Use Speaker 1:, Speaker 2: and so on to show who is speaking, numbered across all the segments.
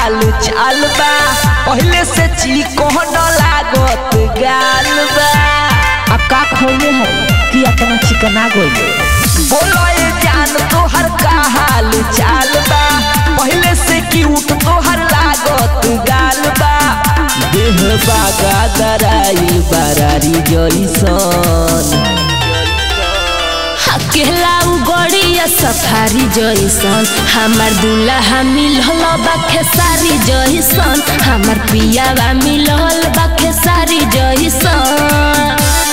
Speaker 1: हाल चाल बा पहले से चिकन लागत गाल बा
Speaker 2: अब का खोले है कि अपना चिकना गोइले
Speaker 1: बोलो ये जान तोहर का हाल चाल बा पहले से क्यूट तोहर लागत गाल बा
Speaker 2: देह बागा दराई बारारी जइसन
Speaker 3: अकेला गड़िया सफारी जइसन हमार दूल्हा मिलल बा खेसारी जइसन हमार पियावा मिलल बा खेसारी जइसन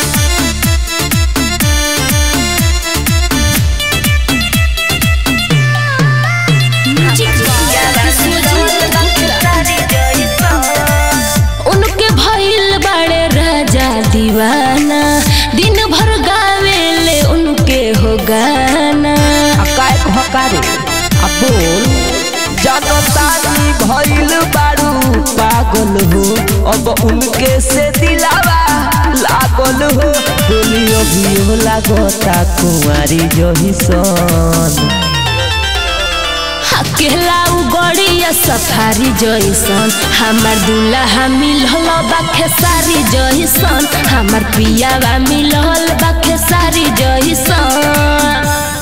Speaker 3: उनके भइल बड़े राजा दीवाना दिन भर गावेले उनके हो गाना
Speaker 2: अकाय भकारे अब बोल
Speaker 1: जनतानी भइल बारू पागल हो अब उनके से दिलावा लागल हो
Speaker 2: बोली अभी लागता कुमारी जइसन
Speaker 3: अकेला गड़िया सफारी जइसन हमार दूल्हा मिलल बा खेसारी जइसन हमार पियावा मिलल बा खेसारी जइसन